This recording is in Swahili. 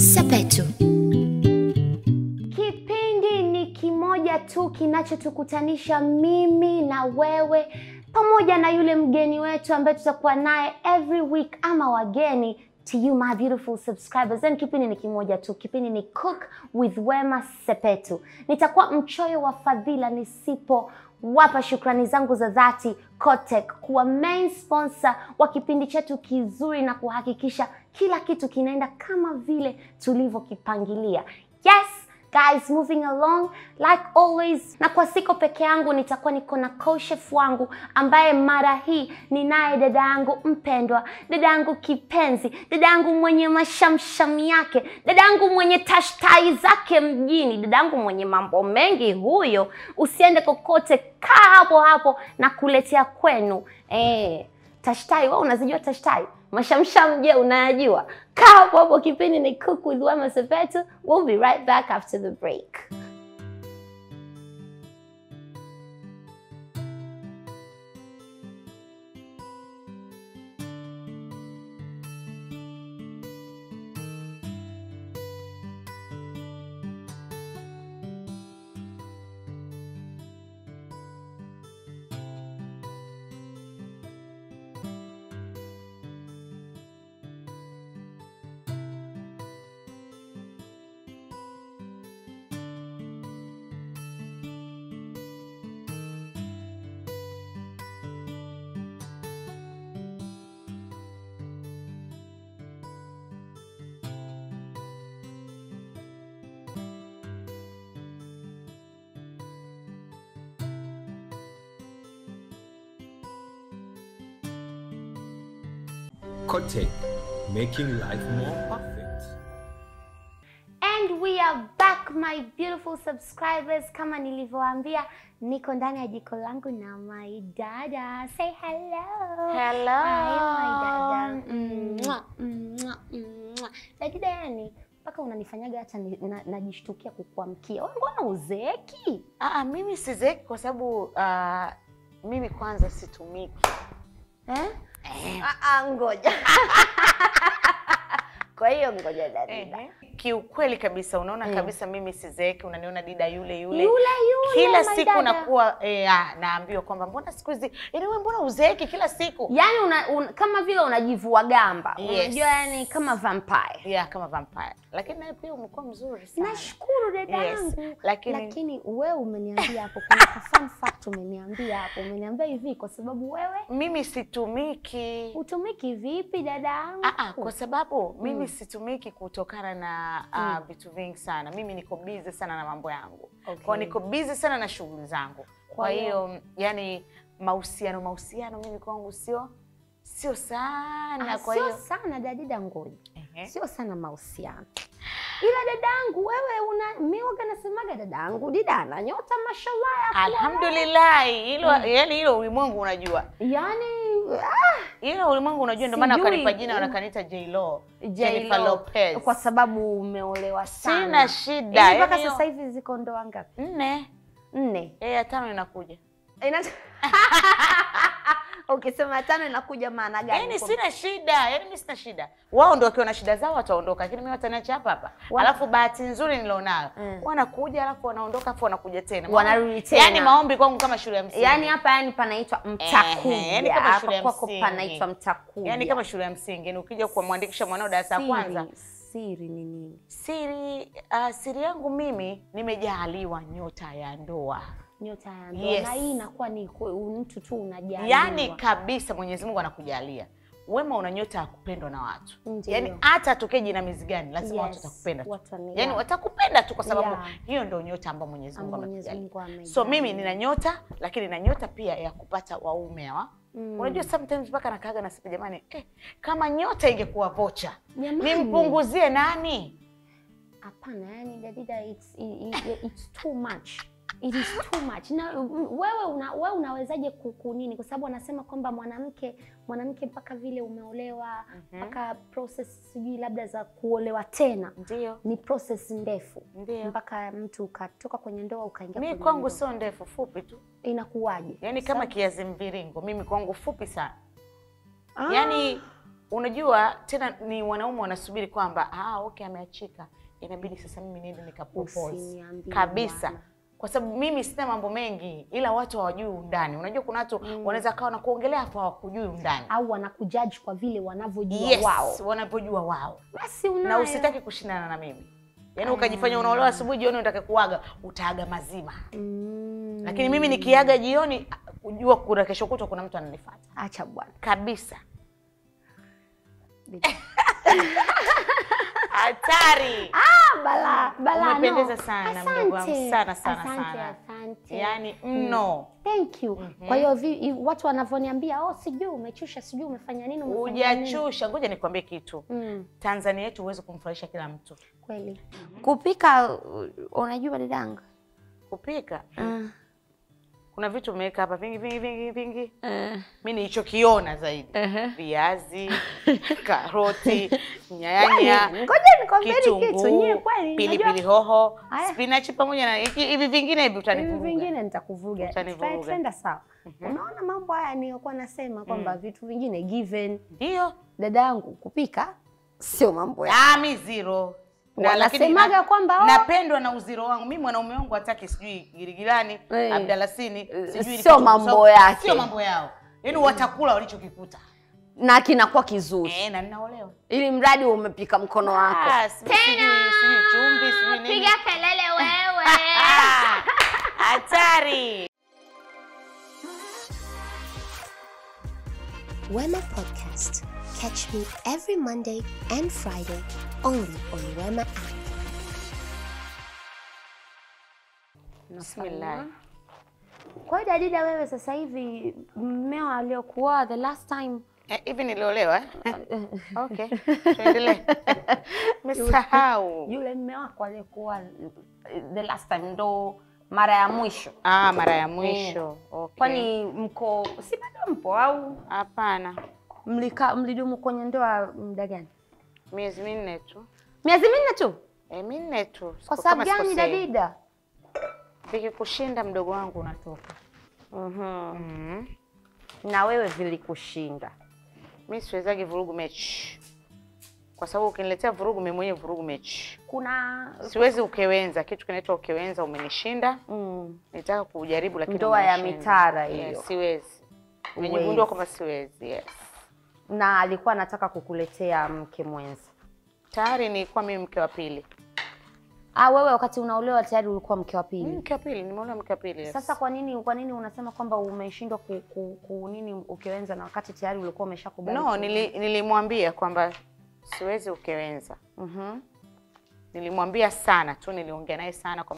Sepetu. Kipindi ni kimoja tu kinachotukutanisha mimi na wewe pamoja na yule mgeni wetu ambaye tutakuwa naye every week ama wageni to you my beautiful subscribers. Then kipindi ni kimoja tu, kipindi ni Cook with Wema Sepetu. Nitakuwa mchoyo wa fadhila nisipo wapa shukrani zangu za dhati Kotek kuwa main sponsor wa kipindi chetu kizuri na kuhakikisha kila kitu kinaenda kama vile tulivyokipangilia. Yes, guys moving along like always na kwa siko peke yangu nitakuwa niko na co-chef wangu ambaye mara hii ninaye dada yangu mpendwa dada yangu kipenzi dada yangu mwenye mashamsham yake dada yangu mwenye tashtai zake mjini dada yangu mwenye mambo mengi huyo usiende kokote kaa hapo hapo na kuletea kwenu eh tashtai wewe unazijua tashtai mashamsham je unayajua kaa hapo hapo kipindi ni cook with Wema Sepetu we'll be right back after the break Kote, making life more perfect. And we are back my beautiful subscribers. Kama nilivyowaambia niko ndani ya jiko langu na my dada. Say hello. Hello. Hi, my dada. Mwah, mwah, mwah. Dada yani mpaka unanifanyaga hata ni- na- najishtukia kukuamkia. Wewe mbona uzeeki? Aa, mimi sizeki kwa sababu ah, mimi kwanza situmiki. Eh? Ah, ah, ngoja. Kwa hiyo ngoja dada. Kiukweli kabisa unaona kabisa mimi sizeeki, unaniona dida yule yule. Yule yule kila my siku dada. nakuwa eh, ah, naambiwa kwamba mbona siku hizi yaani wewe mbona uzeeki kila siku? Yaani una, un, kama vile unajivua gamba. Yes. Unajua yani kama vampire. Yeah, kama vampire. Lakini naye pia umekuwa mzuri sana. Nashukuru dada Yes, yangu. lakini- lakini wewe umeniambia hapo kuna ka fun fact umeniambia hapo. Umeniambia hivi kwa sababu wewe Mimi situmiki. utumiki vipi dada yangu? Ah, ah, kwa sababu mimi situmiki kutokana na ah, vitu vingi sana. Mimi niko busy sana na mambo yangu. Okay. Kwa niko busy sana na shughuli zangu. Kwa Kwa hiyo- hiyo yani mahusiano mahusiano mimi kwangu sio sio sana. Ah, Kwa sio hiyo sana dadida ngoja. Ehe. Sio sana mahusiano. Ila dadangu wewe una mimi waga nasemaga dadangu dida ana nyota mashallah ya kuwa- Alhamdulillah, hilo yani hilo ulimwengu unajua. Yaani ah, Hilo ulimwengu unajua ndio maana Sijui. wakanipa jina wanakaniita J-Lo. Jennifer J-Lo, Lopez. kwa sababu umeolewa sana. Sina shida. Hivi mpaka yani sasa hivi ziko ndoa ngapi? nne. Nne. Eh, ya tano inakuja. Ina- Ukisema tano inakuja maana gani? Yaani Kwa- sina shida, yaani mimi sina shida. Wao ndio wakiwa na shida zao wataondoka, lakini mimi wataniacha hapa hapa. Wa- Alafu bahati nzuri nilionayo, Mm. wanakuja alafu wanaondoka alafu wanakuja tena. Wanarudi tena. Yaani maombi kwangu kama shule ya msingi. Yaani hapa yani panaitwa mtakuja. Ehe, yaani kama shule ya Hapa kwako msingi. panaitwa mtakuja. Yaani kama shule ya msingi, yaani ukija kumwandikisha mwanao darasa la Siri- kwanza. Siri ni nini? Siri uh, siri yangu mimi nimejaliwa nyota ya ndoa. Nyota ya ndoa. Yes. Na hii inakuwa ni ku- mtu tu unajaliwa. Yaani kabisa Mwenyezi Mungu anakujalia. Wema una nyota ya kupendwa na watu. Ndiyo. Yaani hata atokee jinamizi gani lazima watu Yes, watakupenda tu. watani- Yaani yeah. watakupenda tu kwa sababu Yeah. hiyo ndio nyota ambayo Mwenyezi Mungu Ambayo Mwenyezi amekujalia. Mungu amejalia. So mimi nina nyota lakini nina nyota pia ya kupata waume hawa. Mm. Unajua sometimes mpaka nakaaga nasema jamani, eh, kama nyota ingekuwa vocha Jamani. nimpunguzie nani? Hapana, yani dadida it's, i- i- it's too much. It is too much. Na mm, wewe una, wewe unawezaje ku- kunini? Kwa sababu anasema kwamba mwanamke mwanamke mpaka vile umeolewa mpaka process sijui labda za kuolewa tena Ndio. ni process ndefu Ndio. mpaka mtu ukatoka kwenye ndoa ukaingia Mi kwenye kwangu ndoa. sio ndefu, fupi tu, inakuwaje? yaani kama kiazi mviringo. Mimi kwangu fupi sana, Ah. yaani unajua tena ni wanaume wanasubiri kwamba ah, okay ameachika inabidi sasa mimi niende nikapropose Usiniambie kabisa bwana. kwa sababu mimi sina mambo mengi ila watu hawajui undani unajua kuna watu wanaweza kawa na kuongelea hapo hawakujui undani au wanakujaji kwa vile wanavyojua yes, wao wanavyojua wao basi unayo. na usitaki kushindana na mimi yaani ukajifanya unaolewa asubuhi jioni unataka kuaga utaaga mazima mm. lakini mimi nikiaga jioni kujua kuna kesho kutwa kuna mtu ananifuata acha bwana kabisa hatari Ah, bala bala Umependeza no. sana, Asante. mdogo wangu. Sana, sana, asante, sana. asante. yaani mno thank you kwa hiyo vi- i- watu wanavyoniambia oh sijui umechusha sijui umefanya nini umefanya nini." hujachusha ngoja nikwambie kitu mm. tanzania yetu huwezi kumfurahisha kila mtu kweli kupika uh, unajua dadangu kupika uh, kuna vitu umeweka hapa vingi vingi vingi vingi uh, mi nilichokiona zaidi uh-huh. viazi karoti nyanya ngoja nikwambie kitu nyie kitunguu kweli pilipili unajua- hoho Haya. spinachi pamoja na hiki- hivi vingine hivi hivi utanivuruga vingine nitakuvuruga Utanivuruga. Tuta- tutaenda sawa unaona mambo haya niliyokuwa nasema kwamba vitu vingine given ndio dada yangu kupika sio mambo ya Ah, mi zero Na lakini wanasemaga na- kwamba oh, napendwa na uziro wangu mi mwanaume wangu hataki sijui girigirani Eh. abdalasini sijui sio kitunguu mambo saumu. yake. sio mambo yao yaani watakula walichokikuta na kinakuwa kizuri eh, na ninaolewa ili mradi umepika mkono wako Ah, sijui- sijui sijui chumvi sijui nini kelele wewe Ah, hatari Wema Podcast. Catch me every Monday and Friday only on Wema app. bismillah kwa hiyo dadida wewe sasa hivi mmeo aliokuoa the last time Eh, hivi niliolewa eh? okay tuendelee mesahau yule mme wako aliyekuoa the last time ndo mara ya mwisho ah, mara ya mwisho okay. kwani mko si bado mpo au hapana mlika mlidumu kwenye ndoa muda gani miezi minne tu miezi minne tu e, minne tu kwa Siku- sababu kama gani sikosei. dadida vikikushinda mdogo wangu unatoka mm mm. na wewe vilikushinda mi siwezagi vurugu mechi kwa sababu ukiniletea vurugu mimi mwenyewe vurugu mechi kuna siwezi ukewenza kitu kinaitwa ukewenza umenishinda mm, nitaka kujaribu lakini Ndoa ya umenishinda. mitara yes, hiyo. siwezi Huwezi. nimejigundua kwamba siwezi yes. na alikuwa anataka kukuletea mke mwenza tayari nilikuwa mimi mke wa pili ah, wewe wakati unaolewa tayari ulikuwa mke wa mimi pili mke wa pili nimeolewa mke wa pili yes. sasa kwa nini kwa nini unasema kwamba umeshindwa ku, ku, ku nini ukiwenza na wakati tayari ulikuwa umeshakubali no ku- nili, nilimwambia kwamba siwezi ukewenza Mhm. nilimwambia sana tu niliongea naye sana kwa